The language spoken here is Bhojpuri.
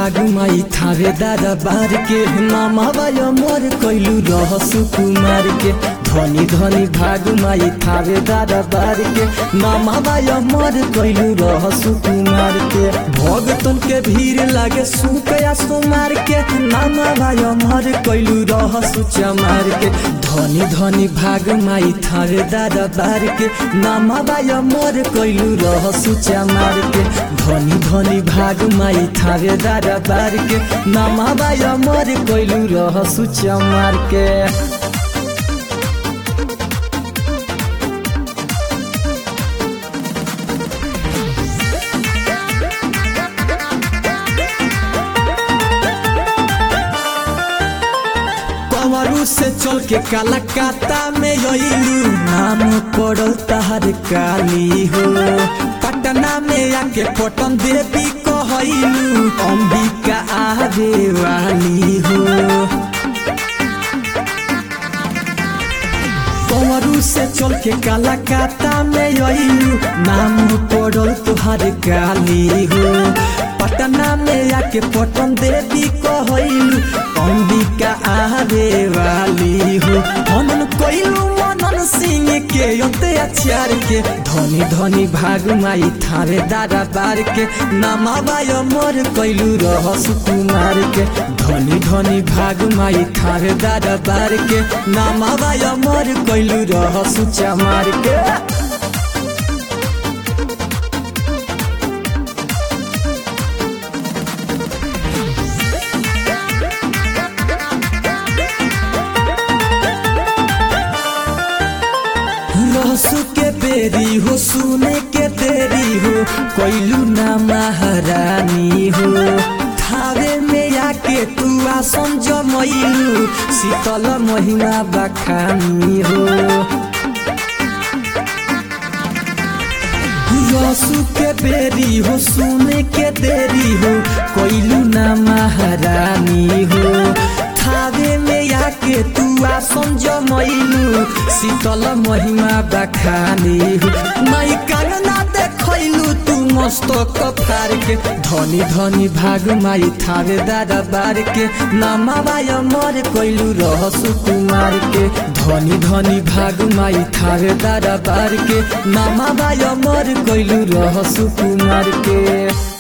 भाग माई थारे दादा बार के नामा बाय मोर कैलू रह सुकुमार के धनी धनी भाग माई थारे दादा बार के नामा बाय मोर कैलू रह सुकुमार के भगतन के भीड़ लागे सुकया सुमार के नामा बाय मोर कैलू रह सुचमार के धनी धनी भाग माई थारे दादा बार के नामा बाय मोर कैलू रह सुचमार के धनी धनी भाग माई थारे दादा बार के नामा बाय मोर कैलू रह सुचमार के कमरू से चल के कलकत्ता में अइलू नाम पड़ल तहर काली हो पटना में आके पटन देवी कहलू अंबिका आवे वाली हो कमरू से चल के कलकत्ता में अइलू नाम पड़ल तुहार काली हो पटना में आके पटन देवी कहलू अंबिका आवे वाली हो मनन कोइलू मनन सिंह के योते अचार के धनी धनी भाग माई थारे दादा बार के नामा बाय मोर कैलू रह सुकुमार के धनी धनी भाग माई थारे दादा बार के नामा बाय मोर कैलू रह सुचा मार के रहसु के बेरी हो सुने के देरी हो कोइलू ना महारानी हो थावे में आके तू आसन जमैलू शीतल महिमा बखानी हो रसु के बेरी हो सुने के देरी हो कोइलू ना महारानी हो थावे में आके तू आसन जमैलू शीतल महिमा बखानी हो माई कांगना देखैलू तू मस्तक फार के धनी धनी भाग माई थावे दादा बार के नामा बाय मर कैलू रह सुकुमार के धनी धनी भाग माई थावे दादा बार के नामा बाय मर कैलू रह सुकुमार के